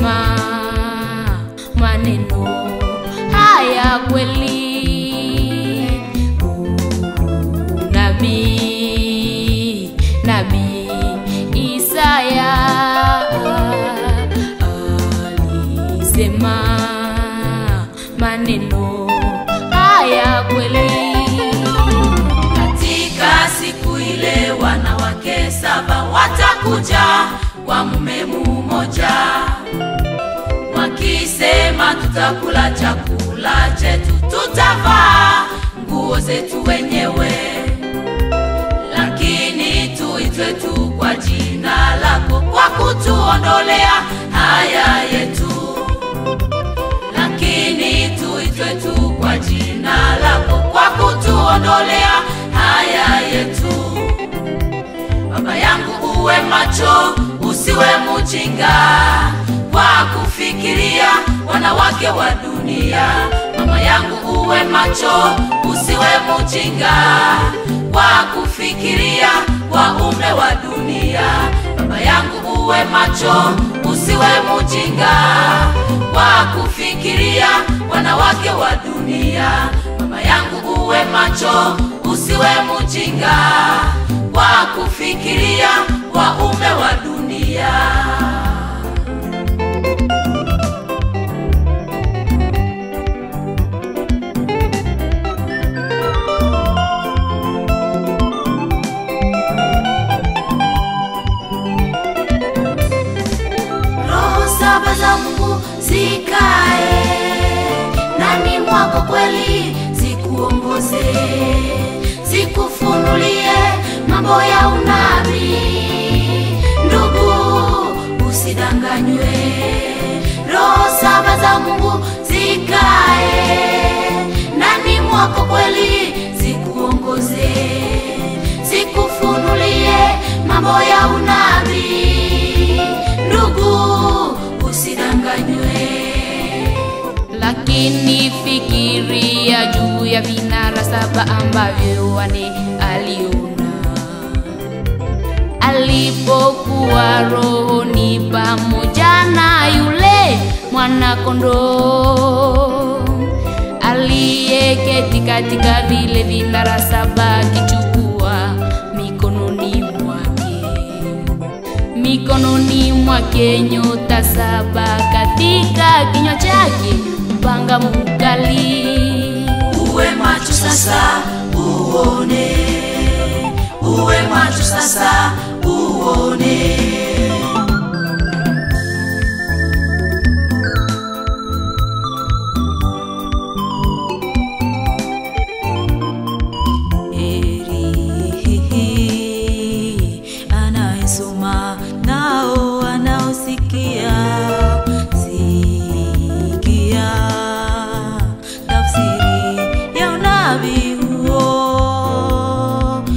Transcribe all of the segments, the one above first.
alisema maneno haya kweli. Nabii nabii Isaya alisema maneno haya kweli. Katika siku ile wanawake saba watakuja kwa mume mmoja, wakisema tutakula chakula chetu, tutavaa nguo zetu wenyewe, lakini tuitwe tu kwa jina lako, kwa kutuondolea haya yetu lakini tuitwe tu kwa jina lako, kwa kutuondolea haya yetu. Baba yangu, uwe macho, usiwe mjinga kwa kufikiria wanawake wa dunia. Mama yangu, uwe macho, usiwe mjinga kwa kufikiria waume wa dunia. Baba yangu, uwe macho, usiwe mjinga kwa kufikiria wanawake wa dunia. Mama yangu, uwe macho, usiwe mjinga kwa kufikiria waume wa dunia. roho saba za Mungu zikae ndani mwako kweli, zikuongoze, zikufunulie mambo ya unabii. Ndugu, usidanganywe, roho saba za Mungu zikae ndani mwako kweli, zikuongoze, zikufunulie mambo ya unabii. Ndugu, usidanganywe. lakini fikiria juu ya vinara saba ambavyo wane aliona alipokuwa rohoni pamoja na yule mwana kondoo aliyeketi katika vile vinara saba akichukua mikononi mwake mikononi mwake nyota saba katika kinywa chake upanga mkali Uwe macho sasa uone, uwe macho sasa uone. Heri anayesoma nao wanaosikia sikia tafsiri ya unabii huo.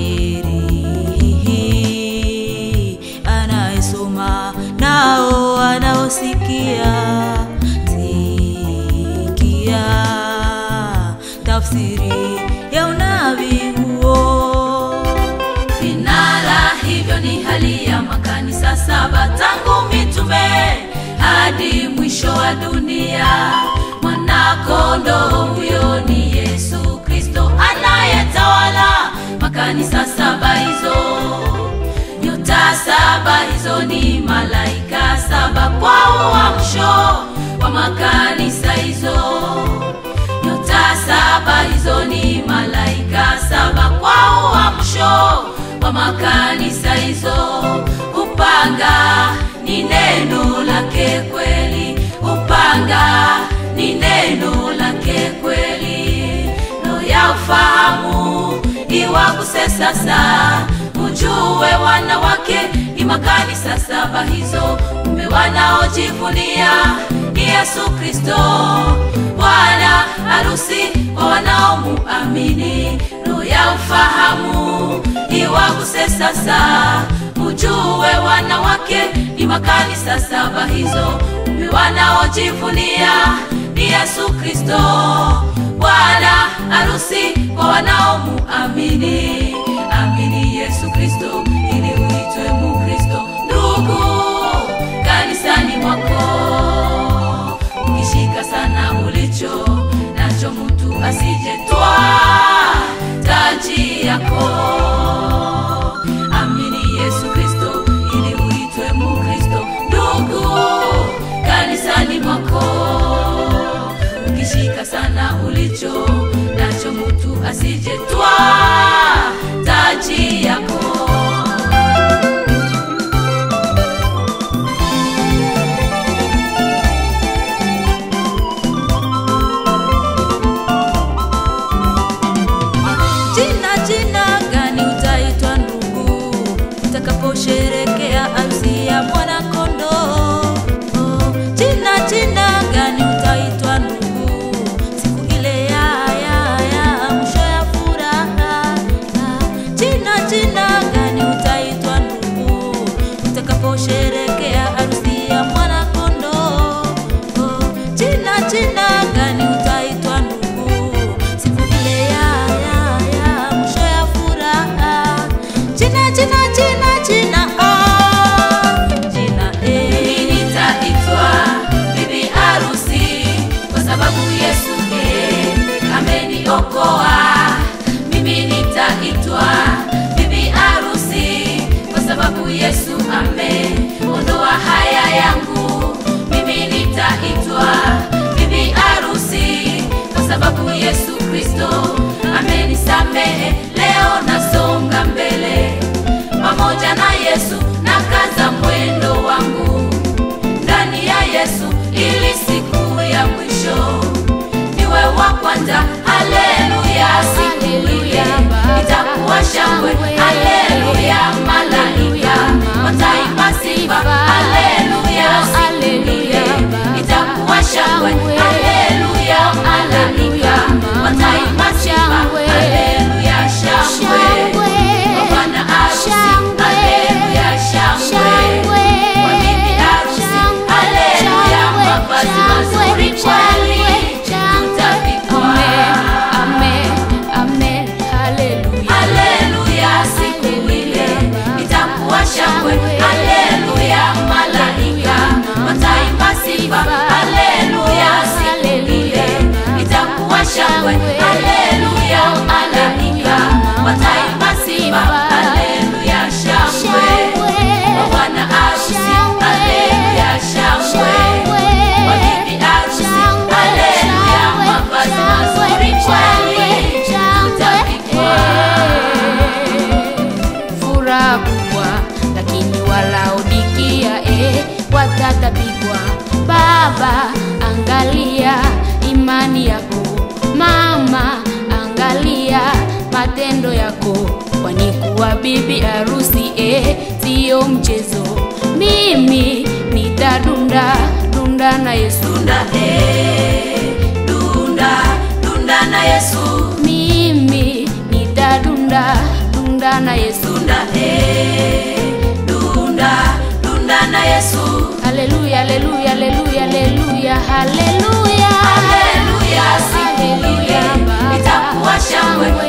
Heri anayesoma nao wanaosikia sikia tafsiri ya unabii huo. Vinara hivyo ni hali ya makanisa saba tangu mitume hadi mwisho wa dunia. Mwanakondoo huyo ni Yesu Kristo anayetawala makanisa saba hizo. Nyota saba hizo ni malaika saba kwa uamsho wa makanisa hizo nyota saba hizo ni malaika saba kwa uamsho wa makanisa hizo. Upanga ni neno lake kweli, upanga ni neno lake kweli. Roho ya ufahamu iwaguse sasa, mjue wanawake ni makanisa saba hizo, mume wanaojivunia ni Yesu Kristo, Bwana harusi wa wanaomuamini. Roho ya ufahamu iwaguse sasa, mjue wanawake ni makanisa saba hizo, mume wanaojivunia ni Yesu Kristo, Bwana harusi wa wanaomuamini. Amini Yesu Kristo ili uitwe Mukristo, ndugu kanisani mwako kusherekea harusi ya mwana kondoo. Oh, jina jina gani utaitwa ndugu? Siku ile ya ya ya mwisho ya furaha. Jina jina jina jina ah, jina eh. Mimi nitaitwa bibi harusi kwa sababu Yesu eh, ameniokoa. Mimi nitaitwa bibi harusi kwa sababu Yesu ameondoa haya yangu. Mimi nitaitwa bibi harusi kwa sababu Yesu Kristo amenisamehe. Leo nasonga mbele pamoja na Yesu na kaza mwendo wangu ndani ya Yesu ili siku ya mwisho niwe wa kwanza. Haleluya, siku ile itakuwa shangwe. Haleluya, malaika wataimba sifa. Haleluya, siku ile itakuwa shangwe. Haleluya, malaika wataimba sifa. Haleluya, shangwe kwa bwana harusi. Haleluya, shangwe kwa bibi harusi. Haleluya, mavazi mazuri kweli tutavikwa. Amen, amen, haleluya. Haleluya, siku ile itakuwa shangwe. Haleluya, malaika wataimba sifa. Haleluya, siku ile itakuwa shangwe. Haleluya, malaika wataimba sifa. Haleluya, shangwe kwa bwana harusi. Haleluya, shangwe kwa bibi harusi. Haleluya, mavazi mazuri kweli tutavikwa. furaha kubwa, lakini Walaodikia eh, watatapikwa. Baba, angalia imani yako, mama, angalia matendo yako, kwani kuwa bibi harusi eh, siyo mchezo. Mimi nitadunda dunda na Yesu, Dunda eh, dunda, dunda na Yesu. mimi nitadunda dunda na Yesu. Dunda eh, dunda, dunda na Yesu. Haleluya, haleluya, haleluya, haleluya, haleluya. Haleluya, siku ile Haleluya, Baba. itakuwa shangwe.